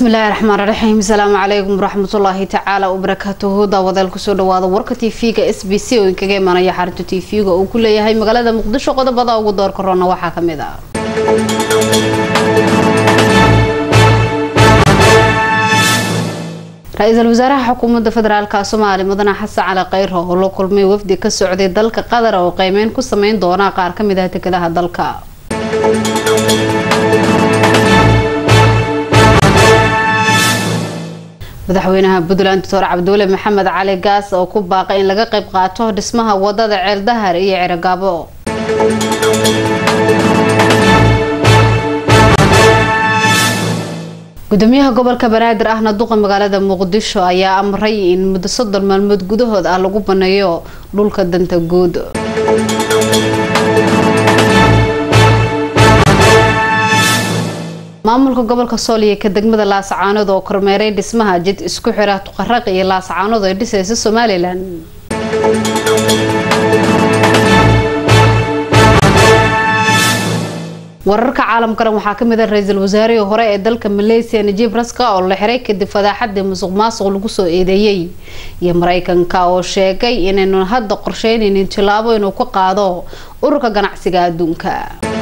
bismillaahi raxmaan raxiim asalaamu calaykum waraxmatullaahi tacaala wabarakaatuhu daawadael kusoo dhawaada warka tv-ga s b c oo inkaga imanaya xarinta tv-ga uu ku leeyahay magaalada muqdisho qodobada ugu doorka roona waxaa kamid ah ra-iisul wasaaraha xukuumadda federaalk soomaaliya mudane xasan cali kheyr oo la kulmay wafdi ka socday dalka qatar oo qeymeyn ku sameyn doona qaar kamid ah dekedaha dalka madaxweynaha puntland doctor cabduule maxamed cali gaas oo ku baaqay in laga qayb qaato dhismaha wadada ceeldahar iyo ceragaabo gudoomiyaha gobolka banaadir ahna duqa magaalada muqdisho ayaa amray in muddo soddon maalmood gudahood ah lagu baneeyo dhulka danta guud maamulka gobolka sool iyo ka degmada laasacaanood oo kormeeray dhismaha jid isku xira tuqaraq iyo laasacaanood ay dhisaysa somalilan wararka caalamkana waxaa kamid ah ra-iisul wasaarihii hore ee dalka malaysia najiib raska oo la xiray kadib fadaaxadii musuq maasuq lagu soo eedeeyey iyo mareykanka oo sheegay inaynu hadda qorsheynaynin tilaabo inuu ka qaado ururka ganacsiga adduunka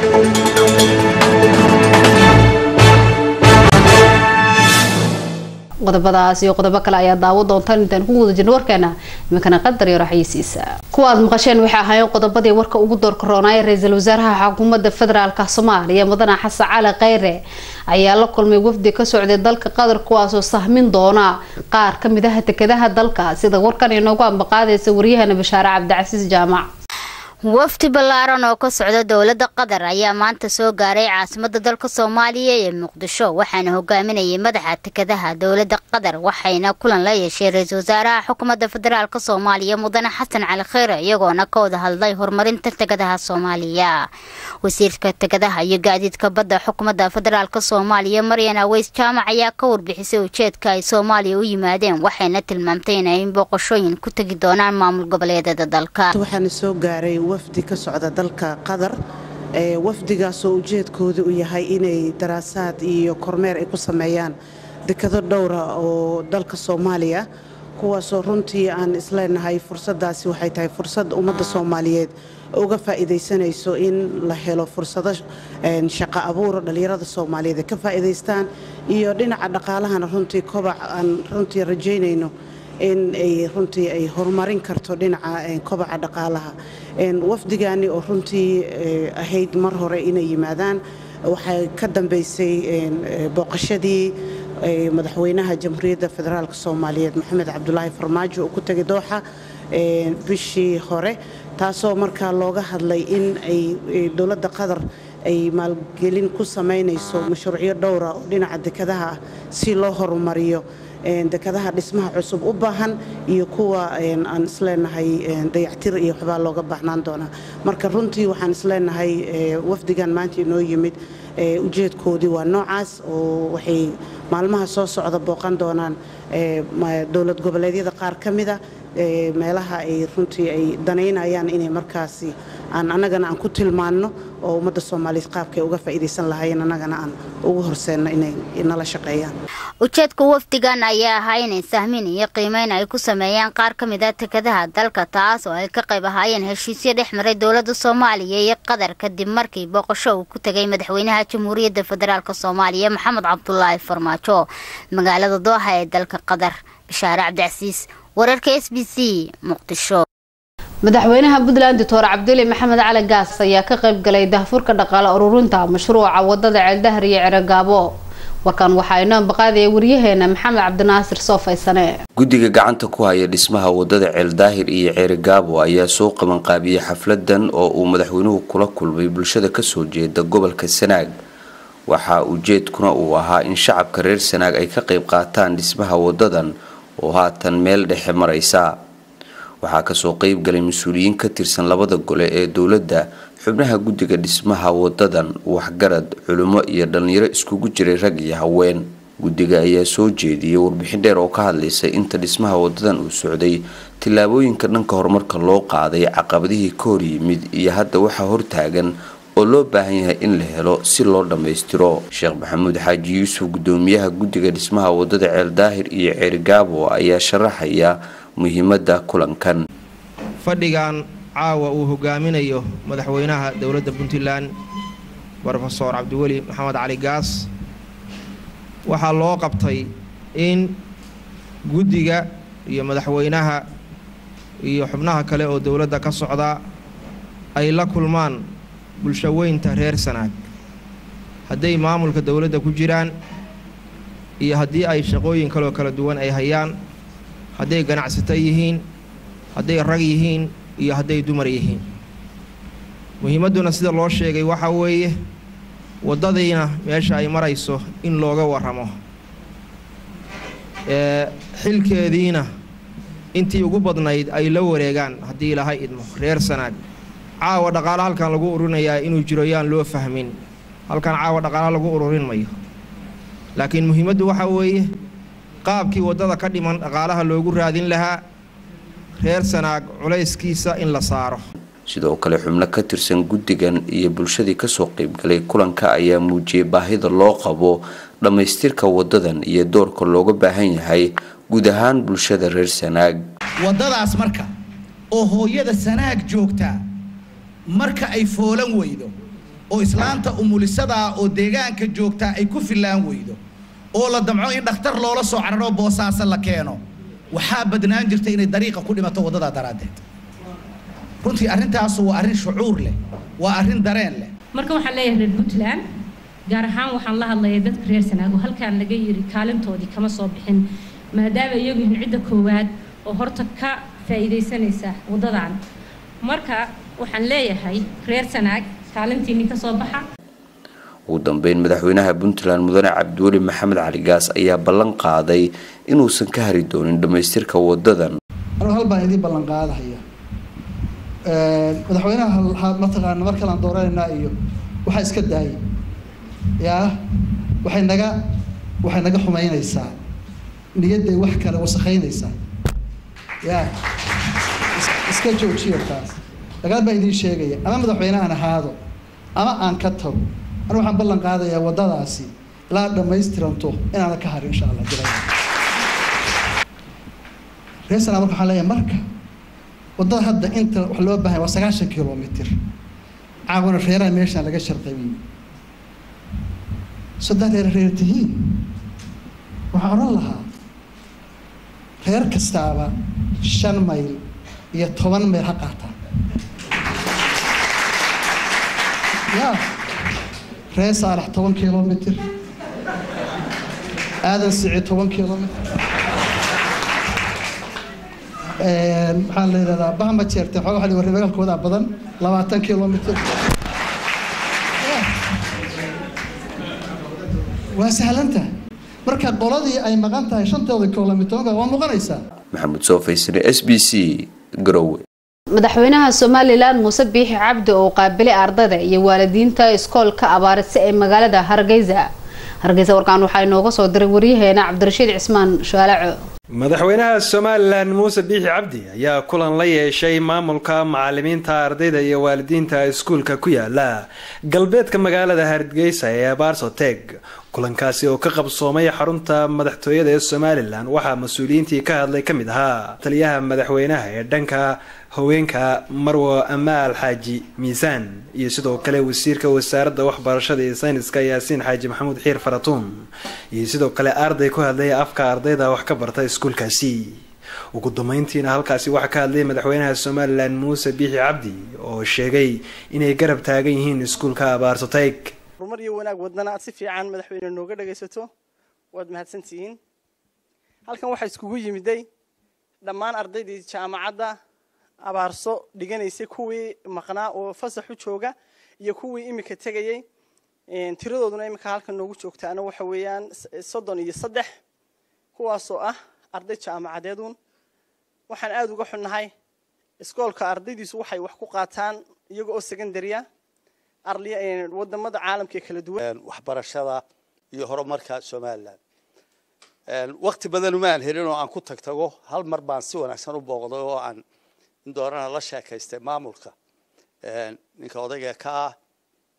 qodobadaas iyo qodobo kale ayaa daawo doontaan intaan ku guda jirno warkeena iminkana qadar iyo raxyiisiisa kuwa aad maqasheen waxay ahaayeen qodobadii warka ugu doorka roonaaye ra-iisul wasaaraha xukuumadda federaalk soomaaliya mudane xasan cali kheyre ayaa la kulmay wafdi ka socday dalka qatar kuwaasoo sahmin doona qaar kamid ah dekedaha dalka sida warkan inoogu ambaqaadaysa waryahana bashaare cabdicasiis jaamac wafdi ballaaran oo ka socda dowladda qatar ayaa maanta soo gaaray caasimada dalka soomaaliya ee muqdisho waxaana hogaaminayay madaxa tekadaha dowladda qatar waxayna kulan la yeeshay ra-iisul wasaaraha xukuumadda federaalk soomaaliya mudane xasan cali kheyre iyagoona ka wada hadlay horumarinta tekadaha soomaaliya wasiirka tekadaha iyo gaadiidka badda xukuumadda federaalk soomaaliya maryan aweys jaamac ayaa ka warbixisay ujeedka ay soomaaliya u yimaadeen waxayna tilmaamtay inay booqashooyin ku tegi doonaan maamul goboleedyada dalka wafdi ka socda dalka qatar wafdigaasoo ujeedkooda u yahay inay daraasaad iyo kormeer ay ku sameeyaan dekado dhowra oo dalka soomaaliya kuwaasoo runtii aan isleenahay fursadaasi waxay tahay fursad ummadda soomaaliyeed uga faa'iidaysanayso in la helo fursado shaqo abuuro dhallinyarada soomaaliyeed ay ka faa'iidaystaan iyo dhinaca dhaqaalahana runtii kobac aan runtii rajaynayno in ay runtii ay horumarin karto dhinaca kobaca dhaqaalaha wafdigaani oo runtii ahayd mar hore inay yimaadaan waxay ka dambeysay booqashadii madaxweynaha jamhuuriyadda federaalk soomaaliyeed maxamed cabdulaahi farmaajo uu ku tegay dooxa bishii hore taasoo markaa looga hadlay in ay dowladda qatar ay maalgelin ku samaynayso mashruucyo dhowra oo dhinaca dekadaha ah si loo horumariyo dekadaha dhismaha cusub u baahan iyo kuwa aan isleenahay dayactir iyo waxbaa looga baahnaan doonaa marka runtii waxaan isleenahay wafdigan maanta inoo yimid ujeedkoodii waa noocaas oo waxay maalmaha soo socda booqan doonaan dowlad goboleedyada qaar ka mida meelaha ay runtii ay danaynayaan inay markaasi aan annagana aan ku tilmaanno oo ummadda soomaaliyeed qaabkay uga faa'iidaysan lahaayeen annagana aan ugu horseenno inay nala shaqeeyaan ujeedka wafdigan ayaa ahaa inay sahmin iyo qiimeyn ay ku sameeyaan qaar ka mid a tekadaha dalka taas oo ay ka qayb ahaayeen heshiisyo dhex maray dowladda soomaaliya iyo qatar kadib markii booqasho uu ku tegay madaxweynaha jamhuuriyadda federaalk soomaaliya maxamed cabdulaahi farmaajo magaalada dooha ee dalka qatar bashaare cabdicasiis wararka s b c muqdisho madaxweynaha puntland doctor cabduli maxamed cali gaas ayaa ka qayb galay dahfurka dhaqaale ururinta mashruuca wadada ceeldahar iyo ceragaabo warkan waxaa inoo ambaqaadaya waryaheena maxamed cabdinaasir soofaysane guddiga gacanta ku haya dhismaha wadada ceeldaahir iyo ceerigaabo ayaa soo qabanqaabiyey xafladan oo uu madaxweynuhu kula kulmay bulshada kasoo jeeda gobolka sanaag waxaa ujeedkuna uu ahaa in shacabka reer sanaag ay ka qayb qaataan dhismaha wadadan oo haatan meel dhexe maraysa waxaa kasoo qeyb galay mas-uuliyiin ka tirsan labada gole ee dowladda xubnaha guddiga dhismaha wadadan waxgarad culimo iyo dhallinyaro iskugu jiray rag iyo haween guddiga ayaa soo jeediyay warbixin dheer oo ka hadlaysay inta dhismaha wadadan uu socday tillaabooyinka dhanka horumarka loo qaaday caqabadihii ka hor yimid iyo hadda waxaa hortaagan oo loo baahan yahay in la helo si loo dhammaystiro sheekh maxamuud xaaji yuusuf gudoomiyaha guddiga dhismaha wadada ceeldaahir iyo ceerigaabo ayaa sharaxaya muhiimada kulankan fadhigan caawa uu hogaaminayo madaxweynaha dowladda puntland rofeor cabdiweli maxamed cali gaas waxaa loo qabtay in guddiga iyo madaxweynaha iyo xubnaha kale oo dowladda ka socda ay la kulmaan bulshaweynta reer sanaag hadday maamulka dowladda ku jiraan iyo haddii ay shaqooyin kaloo kala duwan ay hayaan hadday ganacsato yihiin hadday rag yihiin iyo hadday dumar yihiin muhiimadduna sida loo sheegay waxaa weeye waddadiina meesha ay marayso in looga warramo xilkeediina intii ugu badnayd ay la wareegaan haddii ilahay idmo reer sanaag caawa dhaqaala halkan lagu ururinayaa inuu jiro yaan loo fahmin halkan caawa dhaqaala lagu ururin mayo laakiin muhiimaddu waxaa weeye qaabkii waddada ka dhiman dhaqaalaha loogu raadin lahaa reer sanaag culayskiisa in la saaro sidoo kale xubno ka tirsan guddigan iyo bulshadii kasoo qeybgalay kulanka ayaa muujiyay baahida loo qabo dhammaystirka wadadan iyo doorka looga baahan yahay guud ahaan bulshada reer sanaag waddadaas marka oo hooyada sanaag joogtaa marka ay foolan weydo oo islaanta umulisadaa oo deegaanka joogtaa ay ku fillaan weydo oo la damco in dhakhtar loola soo cararo boosaaso la keeno waxaa badnaan jirta inay dariiqa ku dhimato waddadaa daraaddeed runtii arrintaasu waa arrin shucuur leh waa arrin dareen leh marka waxaan leeyahay reer puntland gaar ahaan waxaan la hadlayaa dadka reer sanaago halkaan laga yiri kaalintoodii kama soo bixin maadaama iyagu yihiin cidda koowaad oo horta ka faa'iidaysanaysa waddadan marka waxaan leeyahay reer sanaag kaalintiinni ka soo baxa ugu dambeyn madaxweynaha puntland mudane cabdiweli maxamed cali gaas ayaa ballan qaaday inuusan ka hari doonin dhammaystirka wadadan anigu hal baan idiin ballan qaadahaya madaxweynaha mataqaana mar kalaan dooranayna iyo waxaa iska daayay yaa waxay naga waxay naga xumaynaysaa niyadday wax kale wasakhaynaysaa ya iska joojiya taas dagaal baa idiin sheegaya ama madaxweyne aan ahaado ama aan ka tago anigu waxaan ballan qaadayaa waddadaasi ilaa dhammaystiranto inaana ka harin insha allah jira reer sanaa marka waxaan leeyahay marka waddada hadda inta wax loo baahanya waa sagaashan kilomitr caawana reeraha meeshaan laga sharqabiyey saddex reer reer tihiin waxaan odhan lahaa reer kastaaba shan mayl iyo toban mayl ha qaataa ya reer saalax toban kilomitr aadan sici toban kilomitr maxaa la yidhahdaa bahma jeerte xooga waxa warre magaalkoodaa badan labaatan kilomitr waa sahlanta marka qoladii ay maqan tahay shantooda kilomitr waa muuqanaysaa maxamuud soofaysane s b c garowe madaxweynaha somalilan muuse biixi cabdi oo qaabilay ardayda iyo waalidiinta iskoolka abaarise ee magaalada hargeysa hargeysa warkaan waxaa inooga soo diray waryaheena cabdirashiid cismaan shaalaco madaxweynaha somalilan muuse biixi cabdi ayaa kulan la yeeshay maamulka macalimiinta ardayda iyo waalidiinta iskuulka ku yaala galbeedka magaalada hargeysa ee barsoteg kulankaasi oo ka qabsoomay xarunta madaxtooyada ee somalilan waxaa mas-uuliyiintii ka hadlay ka mid ahaa taliyaha madaxweynaha ee dhanka haweenka marwo amaal xaaji miisaan iyo sidoo kale wasiirka wasaaradda waxbarashada iyo sayniska yaasiin xaaji maxamuud xiir faratuun iyo sidoo kale arday ku hadlaya afka ardayda wax ka barta iskuulkaasi ugu dambeyntiina halkaasi waxaa ka hadlayay madaxweynaha somalilan muuse biixi cabdi oo sheegay inay garab taagan yihiin iskuulka abaarsotayg horumar iyo wanaag wadnana aad si fiican madaxweyne nooga dhagaysato waad mahadsantihiin halkan waxaa iskugu yimiday dhammaan ardaydii jaamacadda abaarso dhiganaysay kuwii maqnaa oo fasaxu jooga iyo kuwii iminka tegayay tiradooduna iminka halkan noogu joogtaana waxa weeyaan soddon iyo saddex kuwaasoo ah arday jaamacadeedun waxaan aada uga xunnahay iskoolka ardaydiisu waxay wax ku qaataan iyaga oo secondarya wadamada caalamka ee kala duwan waxbarashada iyo horumarka somalilan wakti badan umaan helin oo aan ku tag tago hal mar baan si wanaagsan u booqday oo aan in doorana la sheekaystay maamulka ninka odayga ka ah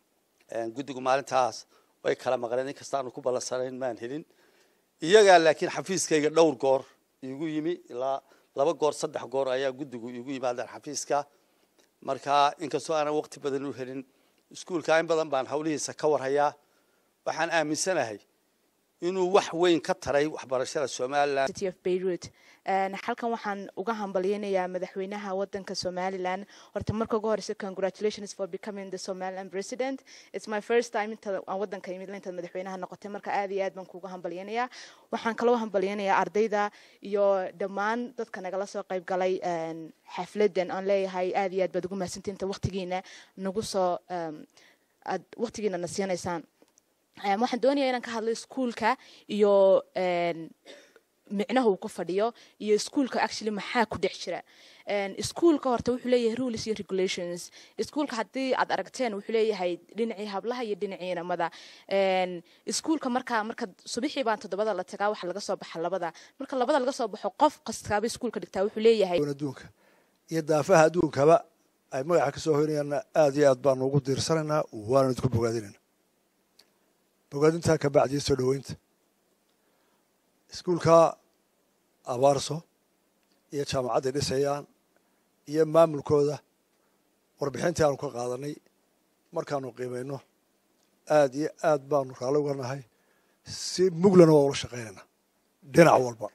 guddigu maalintaas way kala maqleen inkasta aanu ku ballansanayn maan helin iyagaa laakiin xafiiskayga dhowr goor iigu yimi ilaa laba goor saddex goor ayaa guddigu iigu yimaadeen xafiiska marka inkastoo aanan waqti badan u helin iskuulka in badan baan hawlihiisa ka warhayaa waxaan aaminsanahay inuu wax weyn ka taray waxbarashada somalilan beirut halkan waxaan uga hambalyeynayaa madaxweynaha wadanka somalilan horta marka ugu horeysa congratulations for becoming the somaliland president it's my first time inta aan wadanka imid intaad madaxweynaha noqotay marka aad iyo aad baan kuuga hambalyeynayaa waxaan kaloo hambalyeynayaa ardayda iyo dhammaan dadka nagala soo qayb galay xafladan aan leeyahay aad iyo aad baad ugu mahadsantii inta waqtigiina nagu soo aad waqtigiina na siinaysaan waxaan doonayaa inaan ka hadlo iskuulka iyo micnaha uu ku fadhiyo iyo iskuulka actually maxaa ku dhex jira iskuulka horta wuxuu leeyahay rules iyo regulations iskuulka haddii aad aragteen wuxuu leeyahay dhinacii hablaha iyo dhinacii inamada iskuulka markaa marka subixii baan toddobada la tagaa waxa laga soo baxa labada marka labada laga soo baxo qof kastaaba iskuulka dhigtaa wuxuu leeyahay adduunka iyo daafaha adduunkaba ay magaca ka soo hoynayaanna aad iyo aad baanu ugu diirsanaynaa waana idinku bogaadinayna bogaadintaa ka bacdiya soo dhoweynta iskuulka abaarso iyo jaamacadday dhisayaan iyo maamulkooda warbixintii aanu ka qaadanay markaanu qiimayno aad iyo aad baanu raalli uga nahay si muglana waa ula shaqaynayna dhinac walba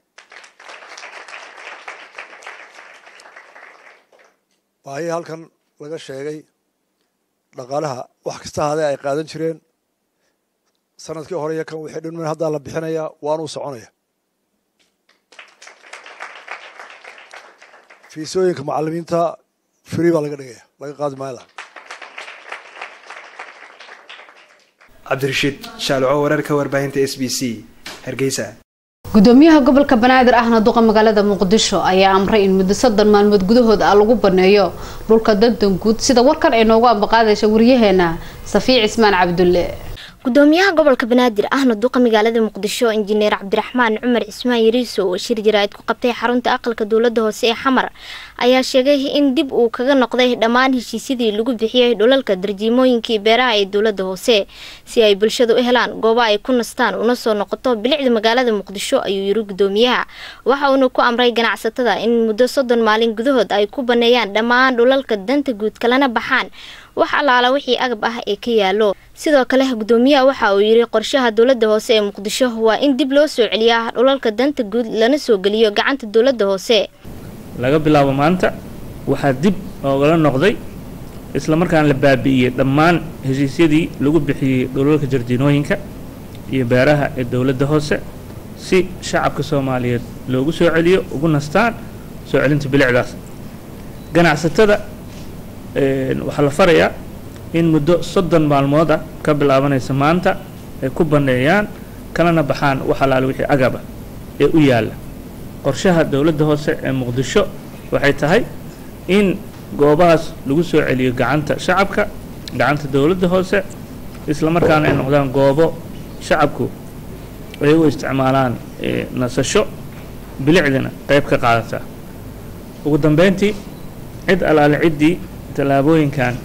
waayii halkan laga sheegay dhaqaalaha wax kasta hadee ay qaadan jireen sanadkii hore iyo kan wixii dhinman haddaa la bixinayaa waanuu soconaya fiisooyinka macalimiinta free baa laga dhigaya laga qaadi maayo lacag cabdirashiid shaaloco wararka warbaahinta s b c hargeysa gudoomiyaha gobolka banaadir ahna duqa magaalada muqdisho ayaa amray in muddo soddon maalmood gudahood ah lagu baneeyo dhulka dandan guud sida warkan ay noogu ambaqaadaysa waryaheena safiic cismaan cabdulle gudoomiyaha gobolka banaadir ahna duqa magaalada muqdisho injineer cabdiraxmaan cumar cismaan yariiso oo shir jaraa'id ku qabtay xarunta aqalka dowlada hoose ee xamar ayaa sheegay in dib uu kaga noqday dhammaan heshiisyadii lagu bixiyey dhulalka darjiimooyinkii beeraha ee dowlada hoose si ay bulshadu u helaan goobo ay ku nastaan una soo noqoto bilicda magaalada muqdisho ayuu yiri gudoomiyaha waxa uuna ku amray ganacsatada in muddo soddon maalin gudahood ay ku baneeyaan dhammaan dhulalka danta guud kalena baxaan wax allaala wixii agab ah ee ka yaalo sidoo kale gudoomiyaha waxa uu yiri qorshaha dowlada hoose ee muqdisho waa in dib loo soo celiyaa dhulalka danta guud lana soo geliyo gacanta dowlada hoose laga bilaabo maanta waxaa dib oogala noqday isla markaan la baabi'iyey dhammaan heshiisyadii lagu bixiyey dhulalka jardiinooyinka iyo beeraha ee dowladda hoose si shacabka soomaaliyeed loogu soo celiyo ugu nastaan soo celinta bilicdaas ganacsatada waxaa la farayaa in muddo soddon maalmood ah ka bilaabanaysa maanta ay ku banneeyaan kalana baxaan wax allaale wixii agaba ee u yaalla qorshaha dowladda hoose ee muqdisho waxay tahay in goobahaas lagu soo celiyo gacanta shacabka gacanta dowladda hoose isla markaana ay noqdaan goobo shacabku ay u isticmaalaan nasasho bilicdina qayb ka qaadata ugu dambeyntii cid allaale ciddii tallaabooyinkan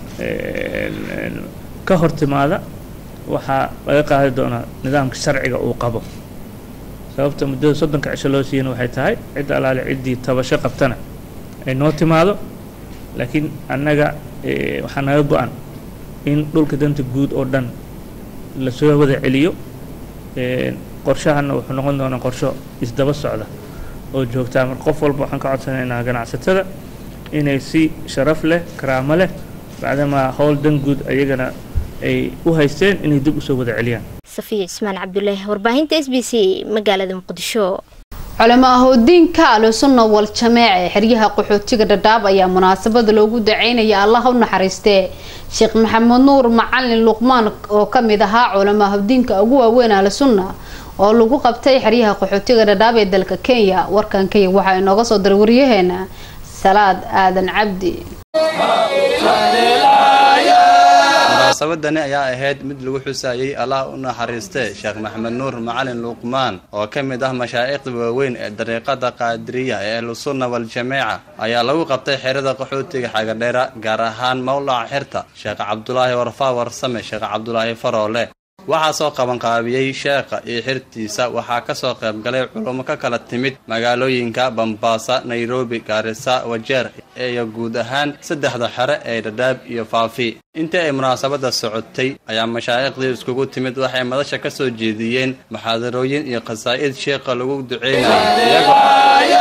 ka hor timaada waxaa laga qaadi doonaa nidaamka sharciga uu qabo sababta muddada soddonka cisho loo siiyana waxay tahay cid allaale ciddii tabasho qabtana ay noo timaado laakiin annaga waxaa naga go-an in dhulka danta guud oo dhan lasoo wada celiyo qorshahana wuxuu noqon doonaa qorsho isdaba socda oo joogtaa mar qof walba waxaan ka codsanaynaa ganacsatada inay si sharaf leh karaamo leh bacdamaa howl dan guud ayagana ay u haysteen inay dib usoo wada celiyaan safiya cismaan cabdullaahi warbaahinta s b c magaalada muqdisho culamo ahodiinka alusunna wal jameec ee xeryaha qaxootiga dhadhaab ayaa munaasabada loogu daceynaya allah u naxariistee sheekh maxamed nuur macalin luqmaan oo kamid ahaa culamo ahodiinka ugu waaweyn alusunna oo lagu qabtay xeryaha qaxootiga dhadhaab ee dalka kenya warkan kenya waxaa inooga soo diray waryaheena salaad aadan cabdi munaasabadani ayaa ahayd mid lagu xusayey allah u naxariiste sheekh maxamed nuur macalin luqmaan oo ka mid ah mashaa'iqda waaweyn ee dariiqada qaadiriya ee ahlusunna waljamaaca ayaa lagu qabtay xerada qaxootiga xagadheera gaar ahaan mawlaca xirta sheekh cabdulaahi warfaa warsame sheekh cabdulaahi faroole waxaa soo qabanqaabiyey sheekha iyo xirtiisa waxaa ka soo qayb galay culummo ka kala timid magaalooyinka bambaasa nairobi gaarisa wajeer iyo guud ahaan saddexda xere ee dhadhaab iyo faafi intii ay munaasabadda socotay ayaa mashaa'iqdii iskugu timid waxay madasha ka soo jeediyeen muxaadarooyin iyo khasaa'id sheekha lagu duceynaya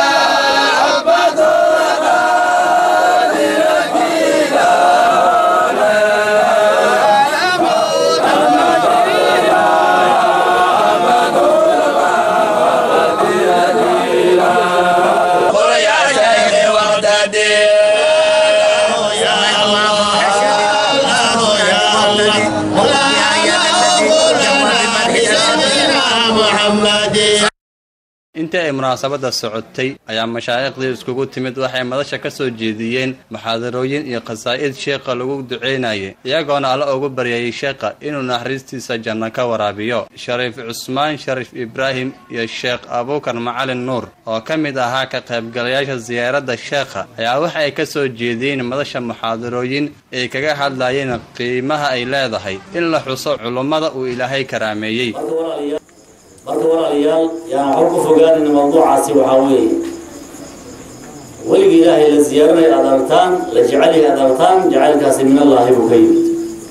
intii ay munaasabadda socotay ayaa mashaa'iqdii iskugu timid waxay madasha ka soo jeediyeen muxaadarooyin iyo khasaa'id sheekha lagu duceynayay iyagoona alla ugu baryayay sheekha inuu naxariistiisa janno ka waraabiyo shariif cusmaan shariif ibraahim iyo sheekh abuukar macalin nuur oo ka mid ahaa ka qaybgalayaasha siyaaradda sheekha ayaa waxa ay ka soo jeediyeen madasha muxaadarooyin ay kaga hadlayeen qiimaha ay leedahay in la xuso culummada uu ilaahay karaameeyey marka walaalayaal yaan waxba ku fogaanayna mawduucaasi waxaa weeye weligii ilaahay la ziyaaranay aad aragtaan la jecelyahay aad aragtaan jacaylkaasi min allaahi buu ka yimid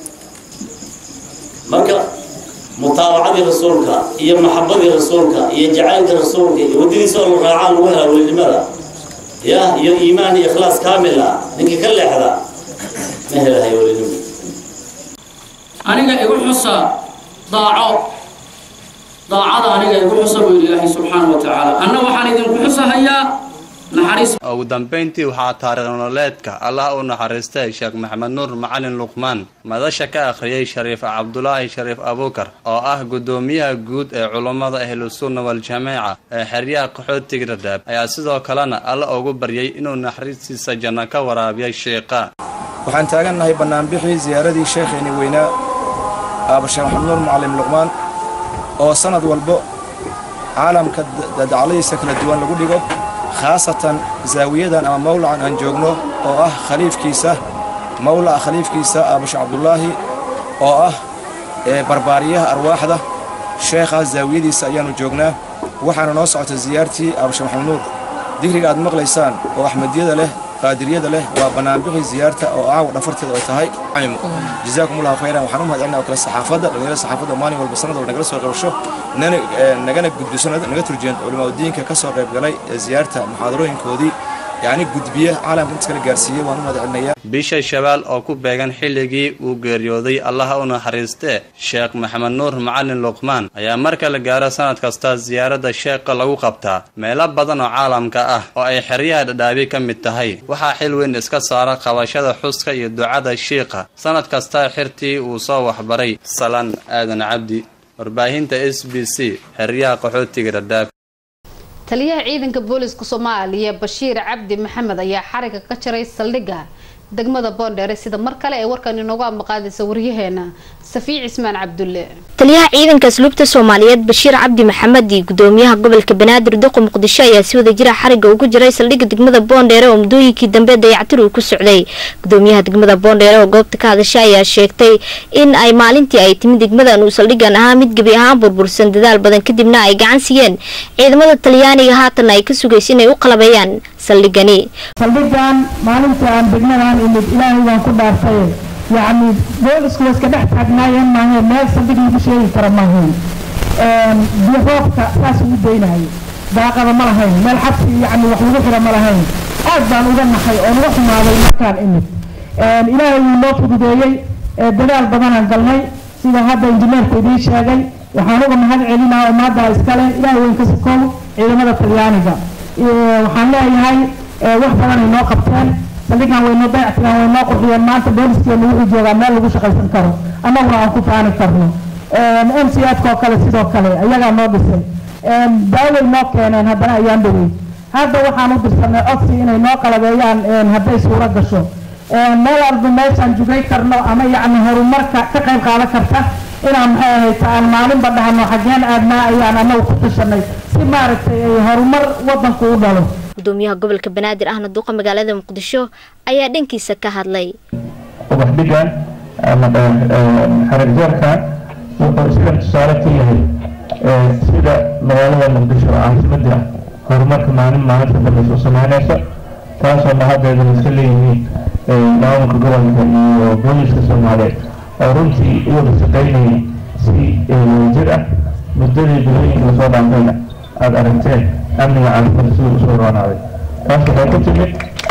marka mutaabacadii rasuulka iyo maxabadii rasuulka iyo jacaylka rasuulka iyo waddadiisa oo la raacaan lagu helaa welinimada ya iyo iimaan iyo ikhlaas kaamil ah ninkii ka leexda ma helahay welinimo aniga igu xusa daaco daacada aniga igu xusa buu ilaahay subxaana wa tacaala anna waxaan idinku xusahayaa naxariis ugu dambayntii waxaa taariikh nololeedka allah u naxariistay sheekh maxamed nuur macalin luqmaan madasha ka akhriyey shariif cabdulaahi shariif abuukar oo ah guddoomiyaha guud ee culummada ahlusunna waljamaaca ee xeryaha qaxootiga dhadhaab ayaa sidoo kalena alla ugu baryay inuu naxariistiisa janno ka waraabiyay sheekha waxaan taagannahay bannaanbixii ziyaaradii sheekheeni weynaa aaba sheekh maxamed nuur macalin luqmaan oo sanad walbo caalamka dacladiisa kala duwan lagu dhigo khaasatan zaawiyadan ama mawlacan aan joogno oo ah khaliifkiisa mawlaca khaliifkiisa aabashe cabdulaahi oo ah barbaariyaha arwaaxda sheekhaas zaawiyadiisa ayaannu joognaa waxaana noo socota ziyaartii aabashe maxamed nuur digriga aad maqlaysaan oo axmediyada leh qaadiriyada leh waa bannaanbixii ziyaarta oo caawa dhafarteeda ay tahay jazaakum allahu khayran waxaan u mahadcelinaa oo kale saxaafadda dhalinyarada saxaafadda maalin walba sanad walba nagala soo qabasho nagana gudbiso naga turjiyeen culimaadiinka ka soo qayb galay ziyaarta muxaadarooyinkoodii yacni gudbiye caalamka inta kala gaarsiiyey waan u mahadcelinayaa bisha shabaal oo ku beegan xilligii uu geeriyooday allaha u naxariistee sheekh maxamed nuur macalin luqmaan ayaa marka la gaaro sanad kasta ziyaaradda sheekha lagu qabtaa meelo badan oo caalamka ah oo ay xeryaha dhadhaabi ka mid tahay waxaa xil weyn iska saara qabashada xuska iyo ducada shiikha sanad kasta xirtii uu soo waxbaray salaan aadan cabdi warbaahinta s b c xeryaha qaxootiga dhadhaab taliyaha ciidanka booliska soomaaliya bashiir cabdi maxamed ayaa xariga ka jaray saldhigga degmada boondheere sida mar kale ee warkan inoogu amaqaadaysa waryaheena safiic cismaan cabdulle taliyaha ciidanka asluubta soomaaliyeed bashiir cabdi maxamed iyo gudoomiyaha gobolka banaadir duqo muqdisho ayaa si wada jira xariga ugu jiray saldhigga degmada boondheere oo muddooyinkii dambe dayactir uu ku socday gudoomiyaha degmada boondheere oo goobta ka hadashay ayaa sheegtay in ay maalintii ay timid degmadan uu saldhiggan ahaa mid gebi ahaan burbursan dadaal badan kadibna ay gacan siiyeen ciidamada talyaaniga haatan ay ka sugaysa inay u qalabeeyaan saldhiggani saldhiggan maalintii aan degmadan imid ilaahay waan ku dhaartay yacni boolisku waa iska dhex taagnaayeen maahayn meel saldhig lagu sheegi karo maahayn biyo roobka saas ugu daynayay daaqada ma lahayn meel xabsi yacni wax lagu xiro ma lahayn aad baan uga naxay oo uga xumaaday markaan imid ilaahay wuu noo fududeeyey dadaal badanaan galnay sida hadda injineerku idiin sheegay waxaan uga mahad celinaa oo maaddaa iskale ilaahay weyn ka sukow ciidamada talyaaniga waxaan leeyahay wax badan ay noo qabteen saldhigan way noo dayactireen way noo qurxiyeen maanta booliskeenna wuxuu joogaa meel lagu shaqaysan karo annaguna aan ku faani karno m c f oo kale sidoo kale ayagaa noo dhisay daaway noo keeneen haddana ayaan dhowey hadda waxaan u dirsanay codsi inay noo qalabeeyaan hadday suuro gasho meel walba meeshaan jugay karno ama yacni horumarka ka qayb qaadan karta inaan maxay ahayta aan maalinba dhahno xageen aadnaa ayaan anagu ku tashanay si maaragtay ay horumar wadanku u dhalo gudoomiyaha gobolka banaadir ahna duqa magaalada muqdisho ayaa dhankiisa ka hadlay ubax dhigan ama xaragjarkan wuxuu sidan tusaale ka yahay sida magaalada muqdisho caasimada horumarka maalin maalinta dambaysa u sameynaysa taasoo mahaddeeda iska leeyihiin maamulka gobolka iyo booliska soomaaliyeed oo runtii u wada shaqaynayay si jir ah muddadii bilooyinka lasoo dhaafayna aada aragteen amniga caasimada siduu usoo roonaaday taas waxay ku timid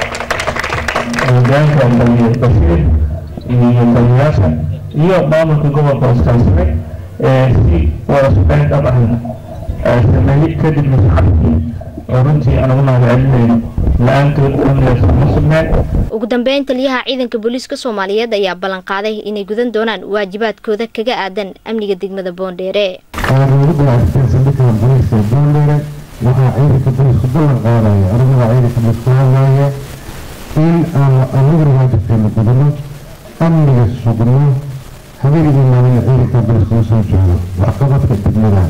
hogaanka taliye bashiir iyo taliyayaasha iyo maamulka gobolka oo iskaashaday si wada shaqayn dhab ahna sameeyey kadibna shacabkii oo runtii aan ugu mahad celinayno la-aantood amnigaas uma sugnaan ugu dambeyn taliyaha ciidanka booliiska soomaaliyeed ayaa ballan qaaday inay gudan doonaan waajibaadkooda kaga aadan amniga degmada boondheere ugu dalacsatay saldhigga booliiska boondheere waxaa ciidanka booliisku ballan qaadaya aniguna ciidanka booliisku hadlaya in aan aniga waajibkeena gudano amniga sugno habeenigii maalin ciidanka booliiska usoo jeedo waxqabadka degmada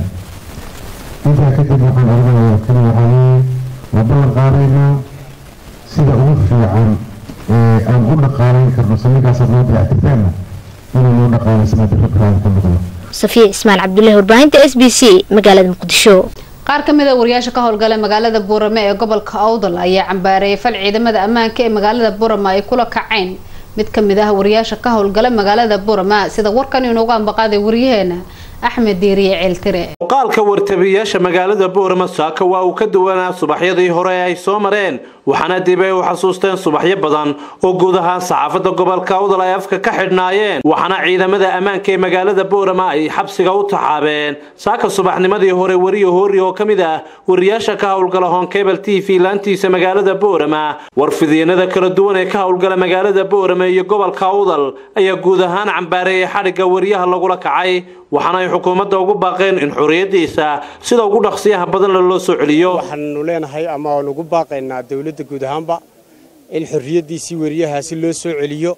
intaa kadib waxaan oranaya kali waxaa weeye waa ballan qaadaynaa sida ugu fiican ee aan u dhaqaalayn karno saldhiggaasa noo dayactirteenna inuu noo dhaqaalaysanaa dirrabkaan ku noqdo safiya ismaan cabdullaahi warbaahinta s b c magaalada muqdisho qaar ka mid a wariyaasha ka howlgala magaalada buurame ee gobolka awdal ayaa cambaareeyay fal ciidamada ammaanka ee magaalada buurama ay kula kaceen mid ka mid ah wariyaasha ka howlgala magaalada buurama sida warkan inoogu ambaqaaday wariyaheena axmed diiriye ceeltire muuqaalka wartabiyaasha magaalada boorama saaka waa uu ka duwanaa subaxyadii hore ay soo mareen waxaana dib ay u xasuusteen subaxyo badan oo guud ahaan saxaafadda gobolka awdal ay afka ka xidhnaayeen waxaana ciidamada ammaanka ee magaalada boorama ay xabsiga u taxaabeen saaka subaxnimadii hore weriyo hoori oo ka mid ah wariyaasha ka howlgala honkebel t v laantiisa magaalada boorama warfidyenada kala duwan ee ka howlgala magaalada boorama iyo gobolka awdal ayaa guud ahaan cambaareeyay xadhigga wariyaha lagula kacay waxaana ay xukuumadda ugu baaqeen in xorriyaddiisa sida ugu dhaqsiyaha badan loo soo celiyo waxaanu leenahay ama aan ugu baaqaynaa dowladda guud ahaanba in xorriyaddiisii weriyahaasi loo soo celiyo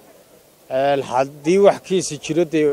haddii wax kiisi jiro dee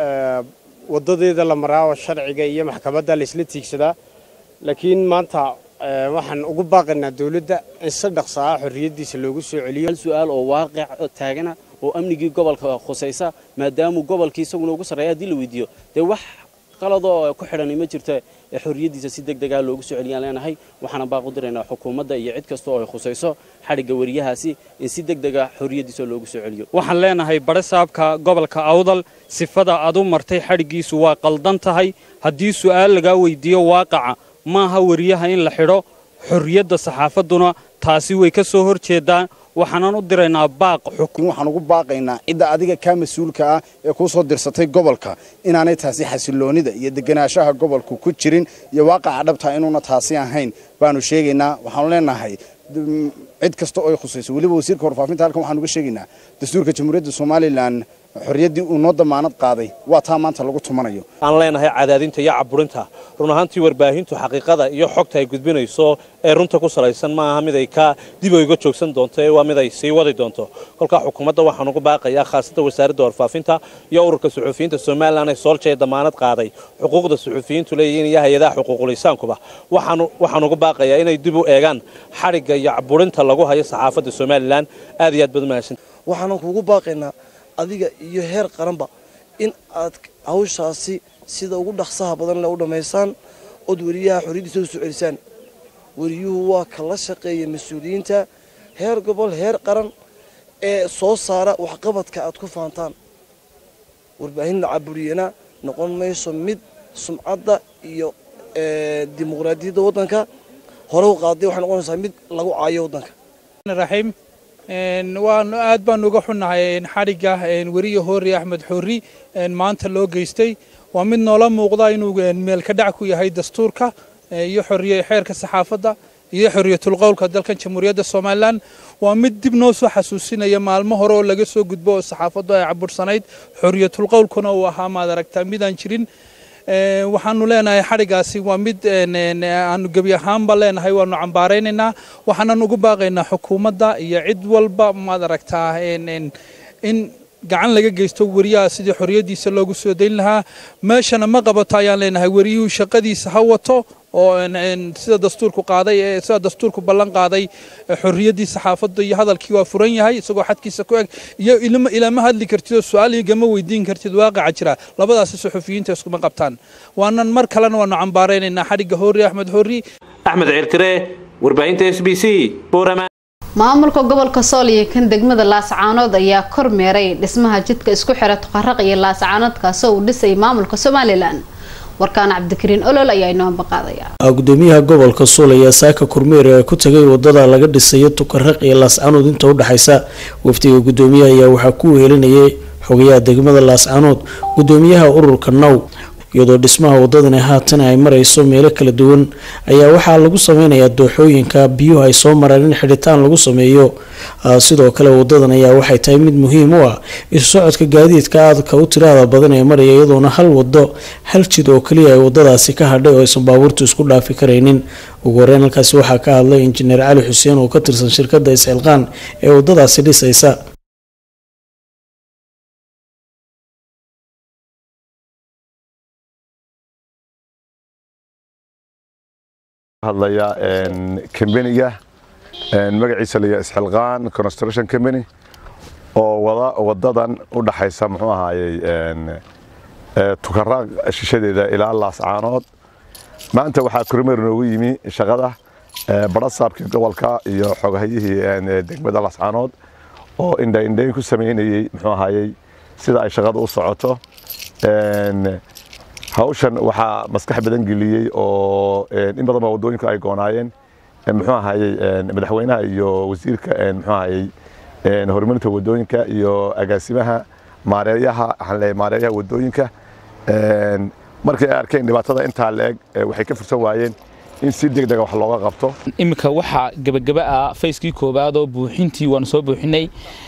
wadadeeda la maraa oo sharciga iyo maxkamadda laysla tiigsadaa laakiin maanta waxaan ugu baaqaynaa dowladda in si dhaqsa ah xorriyaddiisa loogu soo celiyo hal su-aal oo waaqic oo taagana oo amnigii gobolka khusaysa maadaamuu gobolkii isaguna ugu sarreeya haddii la weydiiyo dee wax qaladoo ku xidhani ma jirto ee xorriyaddiisa si deg degaa loogu soo celiyaan leenahay waxaana baaq u diraynaa xukuumadda iyo cid kasta oo ay khusayso xadhigga weriyahaasi in si deg dega xorriyaddiisa loogu soo celiyo waxaan leenahay badhe saabka gobolka awdal sifada aad u martay xadhiggiisu waa qaldan tahay haddii su'aal lagaa weydiiyo waaqaca maaha weriyaha in la xidho xorriyadda saxaafadduna taasi way ka soo hor jeedaan waxaanan u diraynaa baaq xukun waxaan ugu baaqaynaa cidda adiga kaa mas-uulka ah ee kuu soo dirsatay gobolka inaanay taasi xasiloonida iyo deganaanshaha gobolku ku jirin iyo waaqaca dhabtaa inuuna taasi ahayn baanu sheegaynaa waxaanu leenahay cid kasta oo ay khusayso weliba wasiirka warfaafinta halkan waxaan uga sheegaynaa dastuurka jamhuuriyadda somalilan xorriyaddii uu noo damaanad qaaday waa taa maanta lagu tumanayo aan leenahay cadaadinta iyo caburinta run ahaantii warbaahintu xaqiiqada iyo xogta ay gudbinayso ee runta ku salaysan ma aha mid ay ka dib oyga joogsan doonto ee waa mid ay sii wadi doonto kolkaa xukuumadda waxaan ugu baaqayaa khaasatan wasaaradda warfaafinta iyo ururka suxuufiyiinta somalilan ee soolja ee damaanad qaaday xuquuqda suxuufiyiintu leeyihiin iyo hay-adaha xuquuqulisaankuba waxaan ugu baaqayaa inay dib u eegaan xadhigga iyo caburinta lagu hayo saxaafadda somalilan aad iyo aad baad umahadsan waxaanan kuugu baaqaynaa adiga iyo heer qaranba in aad hawshaasi sida ugu dhaqsaha badan le u dhammaysaan ood weriyaha xorriyaddiisa u soo celisaan weriyuhu waa ka la shaqeeya mas-uuliyiinta heer gobol heer qaran ee soo saara waxqabadka aad ku faantaan warbaahin la caburiyana noqon mayso mid sumcadda iyo dimuqraadiyadda waddanka hore u qaaday waxay noqonaysaa mid lagu caayo waddanka raxiim waanu aad baanu uga xunnahay xadhigga weriye hoori axmed xorri maanta loo geystay waa mid noola muuqda inuu meel ka dhac ku yahay dastuurka iyo xoriye xeerka saxaafadda iyo xoriyatulqowlka dalkan jamhuuriyadda somalilan waa mid dib noo soo xasuusinaya maalmo hore oo laga soo gudbo oo saxaafaddu ay cabursanayd xoriyatulqowlkuna uu ahaa maad aragtaa midaan jirin waxaanu leenahay xadhigaasi waa mid aanu gebi ahaanba leenahay waanu cambaaraynaynaa waxaanan ugu baaqaynaa xukuumadda iyo cid walba maad aragtaa in gacan laga geysto weriyaha sidii xorriyaddiisa loogu soo dayn lahaa meeshana ma qabato ayaan leenahay weriyuhu shaqadiisa ha wato oo sida dastuurku qaaday ee sida dastuurku ballan qaaday xorriyaddii saxaafadda iyo hadalkii waa furan yahay isagoo xadkiisa ku eg iyo ilama hadli kartid oo su-aal igama weydiin kartid waaqaca jira labadaasi suxufiyiinta iskuma qabtaan waanan mar kalena waanu cambaaraynaynaa xadhigga hoori axmed hoori axmed ciirtire warbaahinta s b c boorama maamulka gobolka sool iyo kan degmada laascaanood ayaa kormeeray dhismaha jidka isku xira tuqaraq iyo laascaanood kaasoo uu dhisay maamulka somalilan warkaan cabdikariin olol ayaa inoo ambaqaadaya gudoomiyaha gobolka sool ayaa saaka kormeer ee ku tagay wadada laga dhisayo tukaraq iyo laascaanood inta udhexaysa wafdiga gudoomiyaha ayaa waxaa ku wehelinayay xogayaha degmada laascaanood gudoomiyaha ururka now iyadoo dhismaha wadadani haatan ay marayso meelo kala duwan ayaa waxaa lagu sameynayaa dooxooyinka biyuhu ay soo mareen in xidhitaan lagu sameeyo sidoo kale wadadan ayaa waxay tahay mid muhiim u ah isu socodka gaadiidka aadka u tiraada badan ee maraya iyadoona hal wado hal jid oo kaliya ay wadadaasi ka hadhay oo aysan baabuurtu isku dhaafi karaynin ugu horeyn halkaasi waxaa ka hadlay injineer cali xuseen oo ka tirsan shirkada isxilqaan ee wadadaasi dhisaysa hadlaya kambaniga magaciisa la isxilqaan construction company oo wada wadadan u dhaxaysa muxuu ahaayey tukaraaq shishadeeda ilaa laascaanood maanta waxaa kormeer noogu yimi shaqada barasaabkii gobolka iyo xogahayihii degmada laascaanood oo indhaindhayn ku sameynayey muxuu ahaayey sida ay shaqada u socoto hawshan waxaa maskax badan geliyey oo in badan baa waddooyinku ay goonaayeen muxuu ahayey madaxweynaha iyo wasiirka muxuu ahayey horumarinta waddooyinka iyo agaasimaha maareeyaha waxaan leeyahay maareeyaha waddooyinka markay ay arkeen dhibaatada intaa la-eg waxay ka fursan waayeen in si degdega wax looga qabto iminka waxaa gebagaba ah fayskii koowaad oo buuxintii waanu soo buuxinay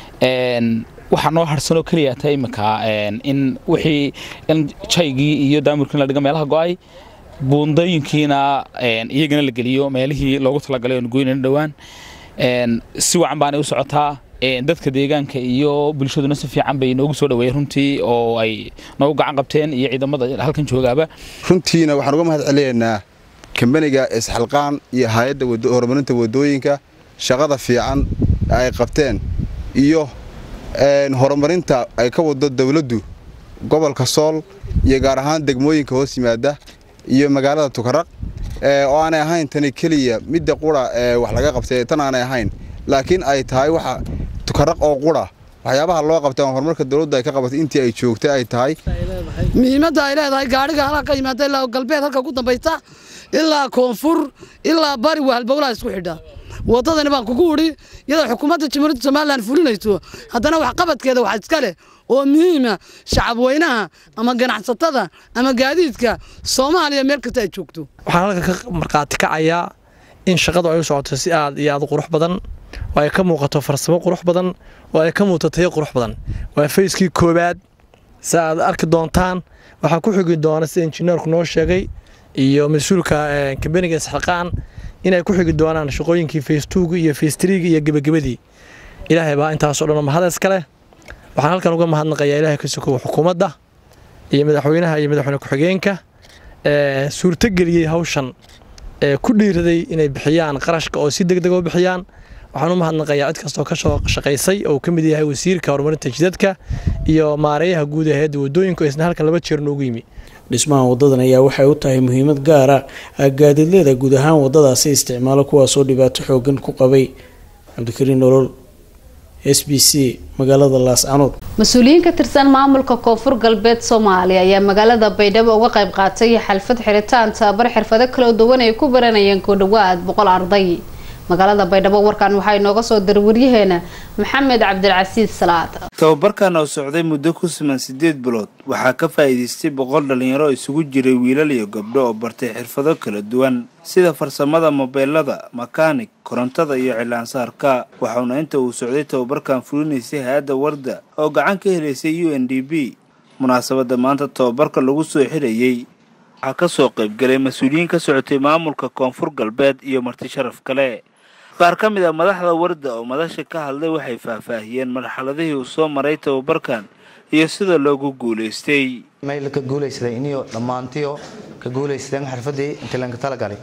waxaa noo harsanoo keliya ta iminka in wixii in jaygii iyo daamurkii la dhigo meelaha go'ay buundooyinkiina iyagana la geliyo meelihii loogu talagalay oon goynayna dhowaan si wacan baanay u socotaa dadka deegaanka iyo bulshaduna si fiican bay noogu soo dhaweeyeen runtii oo ay noogu gacan qabteen iyo ciidamada halkan joogaaba runtiina waxaan uga mahad celinaynaa kambaniga isxilqaan iyo hay-adda horumarinta waddooyinka shaqada fiican ay qabteen iyo horumarinta ay ka wado dowladdu gobolka sool iyo gaar ahaan degmooyinka hoos yimaada iyo magaalada tukaraq oo aanay ahayn tani keliya midda qura wax laga qabtay tan aanay ahayn laakiin ay tahay waxa tukaraq oo qura waxyaabaha loo qabtay oo horumarka dowladdu ay ka qabatay intii ay joogtay ay tahay muhiimadda ay leedahay gaadhiga halka ka yimaada ilaa galbeed halka ku dambaysta ilaa koonfur ilaa bari waa halbowlaha isku xidha waddadani baan kugu udhi iyadoo xukuumadda jamhuuriyadda somalilan fulinayso haddana waxqabadkeeda wax iska leh oo muhiima shacab weynaha ama ganacsatada ama gaadiidka soomaaliya meel kasta ay joogto waxaan halkan ka markhaati kacayaa in shaqadu ay u socoto si aad iyo aad u qurux badan oo ay ka muuqato farsamo qurux badan oo ay ka muuqato tayo qurux badan waa fayskii koowaad si aad arki doontaan waxaa ku xigi doona sida injineerku noo sheegay iyo mas-uulka kambaniga isxilqaan inay ku xigi doonaan shaqooyinkii faystuuga iyo faystriiga iyo gebagabadii ilaahay baa intaasoo dhan mahad iskale waxaan halkan uga mahadnaqayaa ilaahay ka sokow xukuumadda iyo madaxweynaha iyo madaxweyne ku-xigeenka suurtogeliyey hawshan ku dhiiraday inay bixiyaan qarashka oo si degdeg u bixiyaan waxaan u mahadnaqayaa cid kastoo ka soo shaqaysay oo ka mid yahay wasiirka horumarinta jidadka iyo maareeyaha guud ee hayadda waddooyinka oo isna halkan laba jeer noogu yimi dhismaha wadadan ayaa waxay u tahay muhiimad gaara gaadiidleeda guud ahaan wadadaasi isticmaalo kuwaasoo dhibaato xoogan ku qabay cabdikariin nolol s b c magaalada laascanood mas-uuliyiin ka tirsan maamulka koonfur galbeed soomaaliya ayaa magaalada baydhabo uga qayb qaatay xalfad xiritaan tababar xirfado kala duwan ay ku baranayeen ku dhawaad boqol arday magaalada baydhabo warkan waxaa inooga soo diray waryaheena maxamed cabdilcasiis salaad tababarkan oo socday muddo ku siman siddeed bilood waxaa ka faa'iidaystay boqol dhalinyaro isugu jiray wiilal iyo gabdho oo bartay xirfado kala duwan sida farsamada mobeelada makaanig korontada iyo cilaansaarka waxauna inta uu socday tababarkan fulinaysay hay-adda warda oo gacan ka helaysay u n d b munaasabadda maanta tababarka lagu soo xirayey waxaa ka soo qaybgalay mas-uuliyiin ka socotay maamulka koonfur galbeed iyo marti sharaf kale qaar ka mid a madaxda warda oo madasha ka hadlay waxay faahfaahiyeen marxaladihii uu soo maray tababarkan iyo sida loogu guulaystay mayl ka guulaysaday iniyo dhammaantiyo ka guulaysteen xirfadii intii lanka talagalay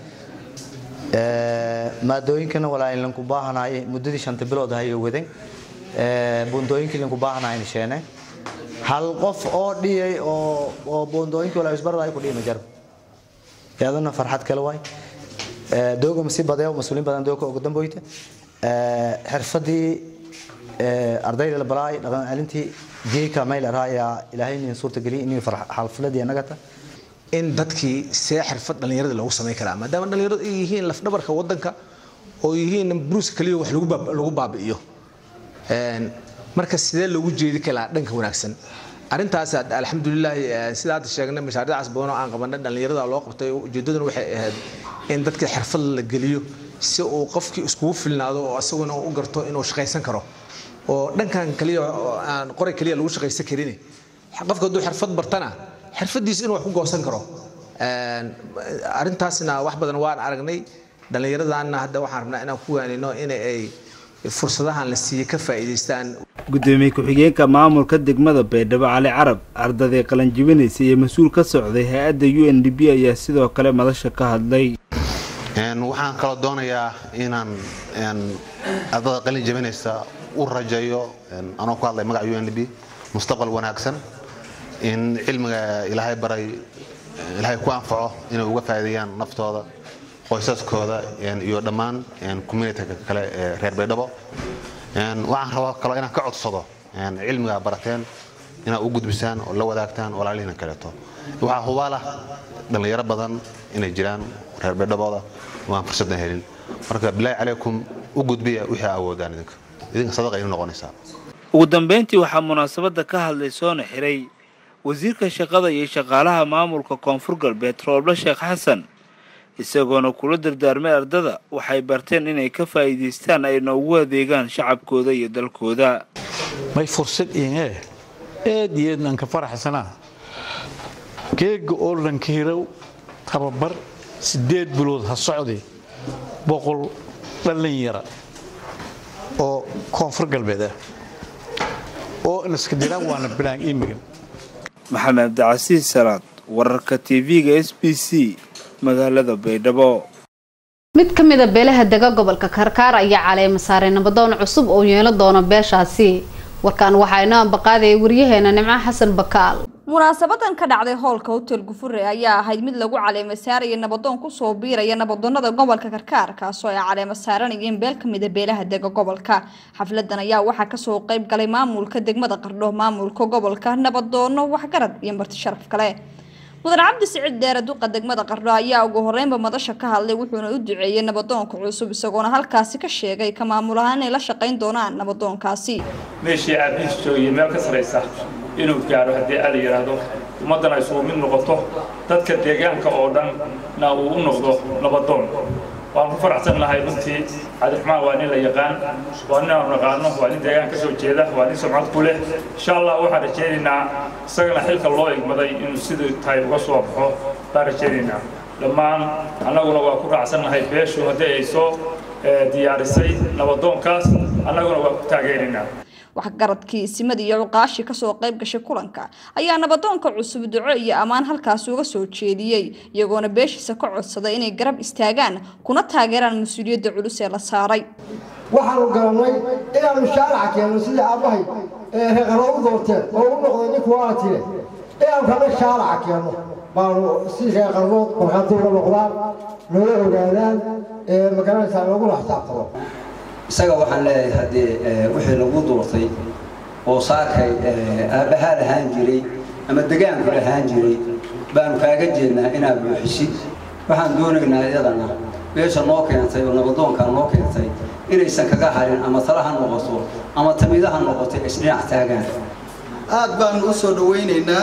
maadooyinkana walaa lanku baahanaay muddadii shanta bilood ahayo wadan buundooyinkii lanku baahanaay sheene hal qof oo dhiyay oo oo buundooyinkii walaa isbarada ku dhiyay majar yaaduna farxad kale waay dooga masi badeeyo mas-uuliin badan dooga ugu damboyta xirfadii ardayda la baraay dhaqan celintii geeka mayl araaya ilaahay nin suurta geliy inuu xalfladii anagata in dadkii see xirfad dhallinyarada loogu samayn karaa maadaama dhallinyaradu ay yihiin lafdhabarka wadanka oo yihiin bruuska kaliya wax lagu baabi'iyo marka sidee loogu jeedi karaa dhanka wanaagsan arrintaas alxamdulilah sida hadda sheegnay mashaariicaas badan oo aan qabanay dhallinyarada loo qabtay ujeedaduna waxay ahayd in dadka xirfad la geliyo si uu qofkii iskugu filnaado oo isaguna u garto inuu shaqaysan karo oo dhankan kaliya aan qoray kaliya lagu shaqaysan karin qofka hadduu xirfad bartana xirfadiis inuu wax ku goosan karo arrintaasna wax badan waan aragnay dhallinyaradaana hadda waxaan rabnaa inaan ku waanino in ay fursadahan la siiyey ka faa'iidaystaan gudoomiye ku-xigeenka maamulka degmada baydhabo cali carab ardaday qalanjibinaysa iyo mas-uul ka socday hay-adda u n d b ayaa sidoo kale madasha ka hadlay waxaan kaloo doonayaa inaan ardada qalin jabinaysa u rajayo anoo ku hadlay magaca u n d b mustaqbal wanaagsan in cilmiga ilaahay baray ilaahay ku anfaco inay uga faa'iideeyaan naftooda qoysaskooda iyo dhammaan communityka kale ee reer baydhabo waxaan rabaa kaloo inaan ka codsado cilmiga barateen inaad u gudbisaan oo la wadaagtaan walaalihiina kaleeto waxaa hubaalah dhallinyaro badan inay jiraan reer baydhabooda waan fursaddan helin marka bilaahi calaykum u gudbiya wixii awoodaan idinka idinka sadaqa inu noqonaysaa ugu dambeyntii waxaa munaasabadda ka hadlay soona xiray wasiirka shaqada iyo shaqaalaha maamulka koonfur galbeed rooble sheekh xasan isagoona kula dardaarmay ardada waxay barteen inay ka faa'iidaystaan ayna ugu adeegaan shacabkooda iyo dalkooda may fursad iinee aad iyo aadnaan ka faraxsanaa geega oo lankiirow tababar siddeed bilood ha socday boqol dhallinyara oo koonfur galbeed ah oo inaska diraan waana bilaan imigan maxamed cabdicasiis salaad wararka tv-ga s b c magaalada baydhabo mid ka mid a beelaha dega gobolka karkaar ayaa caleema saaray nabadoon cusub oo yeelan doona beeshaasi warkaan waxaa inoo ambaqaadaya waryaheena nimco xasan bakaal munaasabadan ka dhacday howlka hotel gufure ayaa ahayd mid lagu caleema saaraya nabadoon kusoo biiraya nabadoonada gobolka karkaar kaasoo ay caleema saaranayeen beel ka mida beelaha dega gobolka xafladan ayaa waxaa kasoo qeyb galay maamulka degmada qardho maamulka gobolka nabadoono waxgarad iyo marti sharaf kale mudan cabdi siciid dheere duqa degmada qardho ayaa ugu horeynba madasha ka hadlay wuxuuna u duceeyey nabadoonka cusub isagoona halkaasi ka sheegay ka maamul ahaan inay la shaqayn doonaan nabadoonkaasi meeshii aabihiis joogiyay meel ka saraysa inuu gaaro haddii ala yidhaahdo ummaddana isugu mid noqoto dadka deegaanka oo dhanna uu u noqdo nabadoon waan ku faraxsan nahay runtii cabdiraxmaan waa nin la yaqaan waa nin aanu naqaano waa nin deegaan ka soo jeeda waa nin sumcad ku leh insha allah waxaan rajaynaynaa isagana xilka loo igmaday inuu siduu tahay uga soo baxo baan rajaynaynaa dhammaan annaguna waa ku raacsan nahay beeshu haddii ay soo diyaarisay nabadoonkaas annaguna waa ku taageeraynaa waxgaradkii isimadii iyo cuqaashii kasoo qayb gashay kulanka ayaa nabadoonka cusub duco iyo ammaan halkaasi uga soo jeediyey iyagoona beeshiisa ka codsaday inay garab istaagaan kuna taageeraan mas-uuliyadda culus ee la saaray waxaanu garannay inaanu shaaraca keenno sidii aabbahay ee reeqalo u doorteen oo u noqday ninku waa tire inaanu kana shaaraca keenno baanu si reeqarnood markhaati uga noqdaan noola ogaadaan magaranaysaa lagula xisaabtamo isaga waxaan leeyahay haddii wixii lagu duurtay oo saakay aabbahaa lahaan jiray ama degaanku lahaan jiray baanu kaaga jeednaa inaad buuxisid waxaan doonaynaa iyadana beesha noo keentay oo nabadoonkaa noo keentay inaysan kaga harin ama tala ha noqoto ama tamiida ha noqoto isdhinac taagaan aad baanu u soo dhowaynaynaa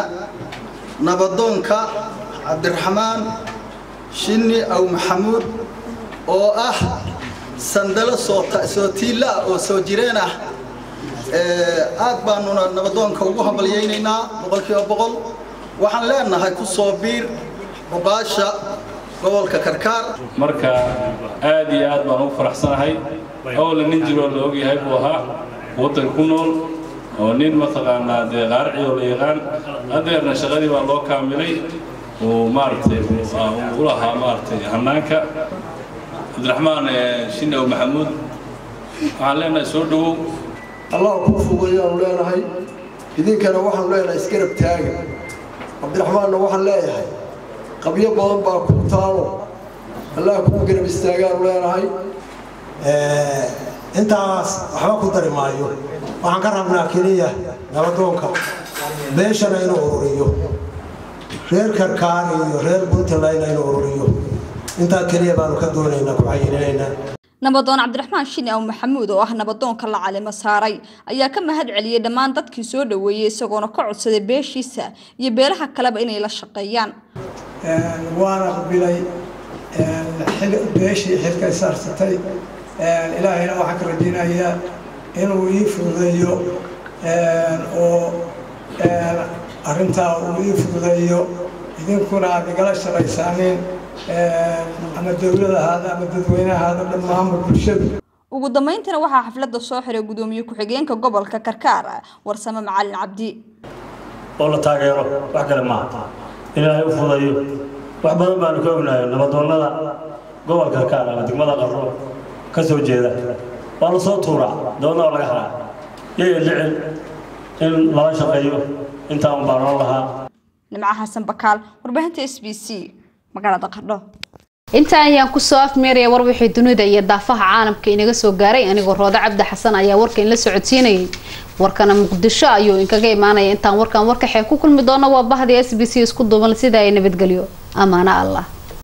nabadoonka cabdiraxmaan shinni aw maxamuud oo ah sandalo soo tiilla ah oo soo jireen ah aad baanuna nabadoonka ugu hambalyaynaynaa boqolkiiba boqol waxaan leenahay ku soo biir muqaasha gobolka karkaar marka aad iyo aad baan ugu faraxsanahay howla nin jiroo la ogyahay buu ahaa waddan ku nool oo nin mataqaanaa dee qaarci oo la yaqaan hadeerna shaqadii baa loo kaamilay uu maaragtay u lahaa maaragtay hannaanka cabdiraxmaan shinow maxamuud waxaan leenahay soo dhowow allah kuu fogeeyaanu leenahay idinkana waxaanu leenahay isgarab taaga cabdiraxmaanna waxaan leeyahay qabyo badan baa ku taalo allah kuu garab istaagaanu leenahay intaas waxba ku dari maayo waxaan ka rabnaa keliya nabadoonka beeshana inuu ururiyo reer karkaan iyo reer puntlandna inuu ururiyo intaa keliya baanu ka doonaynaa ku xayirinaynaa nabadoon cabdiraxmaan shini aw maxamuud oo ah nabadoonka la calimo saaray ayaa ka mahad celiyey dhammaan dadkii soo dhoweeyey isagoona ka codsaday beeshiisa iyo beelaha kaleba inay la shaqeeyaan waana qabilay beeshii xilka isaarsatay ilaahayna waxaan ka rajaynayaa inuu ii fududeeyo oo arrintaa uu ii fududeeyo idinkuna aad igala shaqaysaaniin ama dowlad ahaada ama dadweyne ahaada dhammaanba bulshada ugu dambeyntiina waxaa xafladda soo xiray gudoomiye ku-xigeenka gobolka karkaar warsame macalin cabdi oo la taageero wax kale maaha ilaahay u fudayo wax badan baanu ka ognahay nabadoonnada gobolka karkaar ama degmada qarro ka soo jeeda waa la soo tuuraa doonna oo laga haraa yaya jecel in lala shaqeeyo intaa un baa noo lahaa nimco xasan bakaal warbaahinta s b c magaalada qardho intaan ayaan kusoo afmeeraya war wixii dunida iyo daafaha caalamka inaga soo gaaray anigoo roodo cabdi xasan ayaa warka inla socodsiinayay warkana muqdisho ayuu inkaga imaanaya intaan warkan warka xee ku kulmi doono waa bahdi s b c isku duuban sida ay nabadgelyo amaano allah